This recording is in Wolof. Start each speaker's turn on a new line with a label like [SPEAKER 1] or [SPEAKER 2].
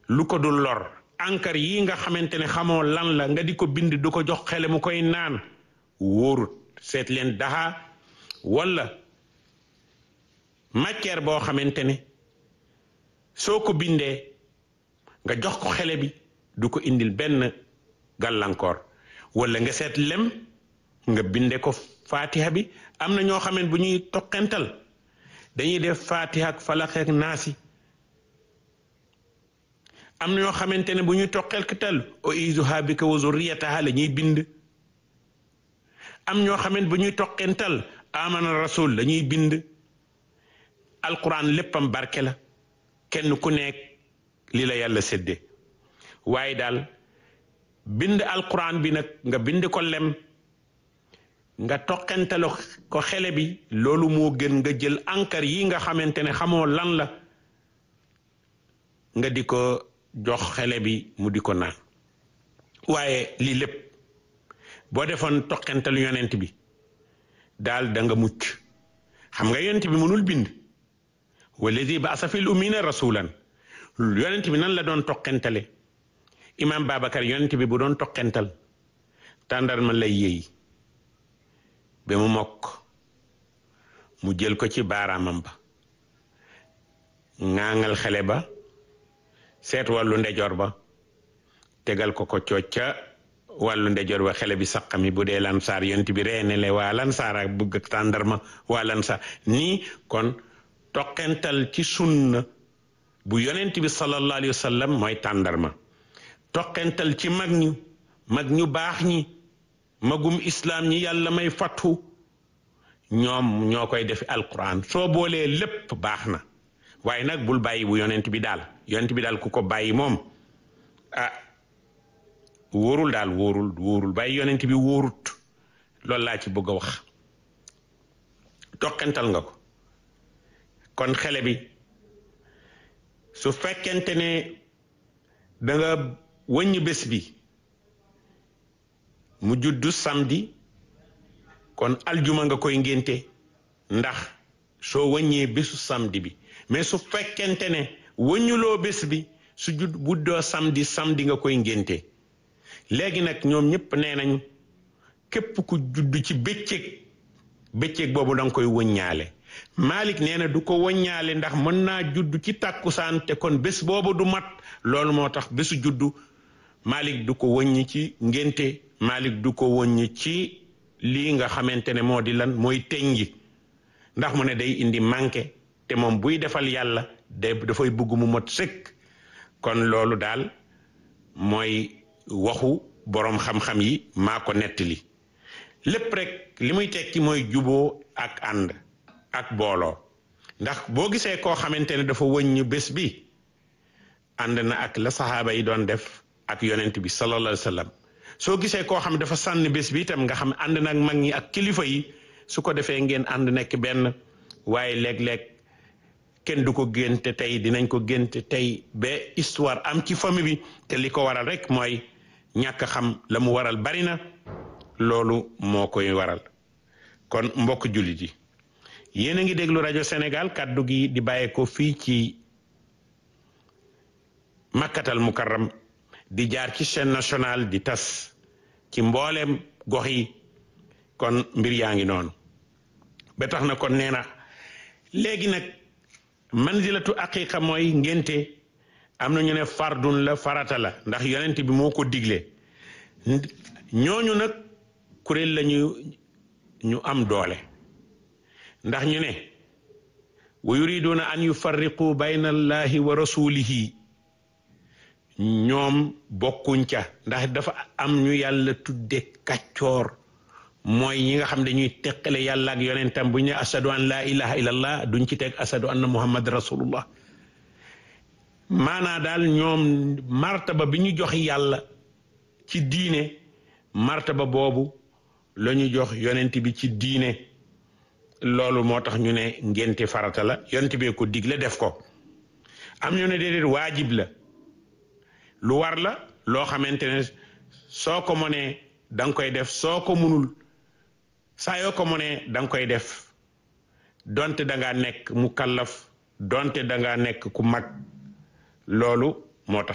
[SPEAKER 1] lu ko dul lor encre yi nga xamante ne xamoo lan la nga di ko bind du ko jox xele mu koy naan wóorut seet leen daxa walla matière boo xamante ne soo ko bindee nga jox ko xele bi du ko indil benn gàllankoor walla nga seet lem nga binde ko fatiha bi am na ñoo xamante bu ñuy toqental dañuy def fatiha ak falaq ak naasi am na ñoo xamante ne bu ñuy toqental o izuha bika wa zurriyataha la ñuy bind am ñoo xamante bu ñuy toqental amana rasul la ñuy bind alquran léppam barke la kenn ku nekk li la yàlla séddee waaye daal bind alquran bi nag nga bind ko lem nga toqentalo ko xele bi loolu moo gën nga jël encre yi nga xamante ne xamoo lan la nga di ko jox xele bi mu di ko naan waaye lii lépp boo defoon toqentalu yonent bi daal da nga mucc xam nga yonent bi mënul bind walladi baasa fil ummina rasulan yonent bi nan la doon toqentale imam Babacar yonent bi bu doon toqental tàndarma lay yéey ba mu mokk mu jël ko ci baaraamam ba ŋaaŋal xele ba seet wàllu ndejoor ba tegal ko ko cooc ca wàllu ndejoor ba xele bi saqami bu dee lansaar yonent bi reenele waa lansaar ak bëgg tàndarma waa lansaar nii kon toqental ci sunna bu yonent bi sallallahu alayhi wa sallam mooy tàndarma toqental ci mag ñu mag ñu baax ñi magum islaam ñi yàlla may fattu ñoom ñoo koy def alquran soo boolee lépp baax na waaye nag bul bàyyi bu yonent bi daal yonent bi daal ku ko bàyyi moom ah wóorul daal wóorul wóorul bàyyi yonent bi wóorut loolu laa ci bëgg a wax toqental nga ko kon xele bi su fekkente ne da nga wëññ bés bi mu juddu samedi kon aljuma nga koy ngénte ndax soo wëññee bésu samedi bi mais su fekkente ne wëññuloo bés bi su judd buddoo samedi samedi nga koy ngénte léegi nag ñoom ñëpp nee nañ képp ku judd ci bëccëg bëccëg boobu da nga koy wëññaale Malik nee na du ko wëññaale ndax mën naa judd ci tàkkusaan te kon bés boobu du mat loolu moo tax bésu juddu Malik du ko wëññi ci ngénte Malik du ko wëññi ci lii nga xamante ne moo di lan mooy teñji ndax mu ne day indi manqué te moom buy defal yàlla day dafay bëgg mu mot sëkk kon loolu daal mooy waxu boroom xam-xam yi maa ko nettali lépp rek li muy tekki mooy juboo ak ànd ak booloo ndax boo gisee koo xamante ne dafa wëññ bés bi ànd na ak la saxaaba yi doon def ak yonent bi sallallahu alayhi wa sallam soo gisee koo xam dafa sànni bés bi itam nga xam ànd na ak mag ñi ak kilifa yi su ko defee ngeen ànd nekk benn waaye léeg-léeg kenn du ko génte tey dinañ ko génte tey ba histoire am ci famille bi te li ko waral rek mooy ñàkk xam la mu waral bari na loolu moo koy waral kon mbokk jullit yi yéen a ngi déglu rajo Sénégal kàddu gi di bàyyeekoo fii ci makkatal mukarram di jaar ci chaîne nationale di tas ci mbooleem gox yi kon mbir yaa ngi noonu ba tax na kon nee na léegi nag manzilatu aqiqa mooy ngénte am na ñu ne fardun la farata la ndax yonent bi moo ko digle ñooñu nag kuréel lañu ñu am doole ndax ñu ne wa yuriduna an yufarriqu bayna allahi wa rasulihi ñoom bokkuñ ca ndax dafa am ñu yàlla tudde kàccoor mooy ñi nga xam dañuy teqale yàlla ak yonentam bu ñu ne ashadu an laa ilaha illallah duñ ci teg ashadu anna muhammad rasulullah maanaa daal ñoom martaba bi ñu jox yàlla ci diine martaba boobu la ñu jox yonent bi ci diine loolu moo tax ñu ne ngénte farata la yonent bee ko digle def ko am ñu ne déedéet waajib la lu war la loo xamante ne soo ko mënee da nga koy def soo ko munul saa yoo ko mënee da nga koy def donte da ngaa nekk mu kallaf donte da ngaa nekk ku mag loolu moo tax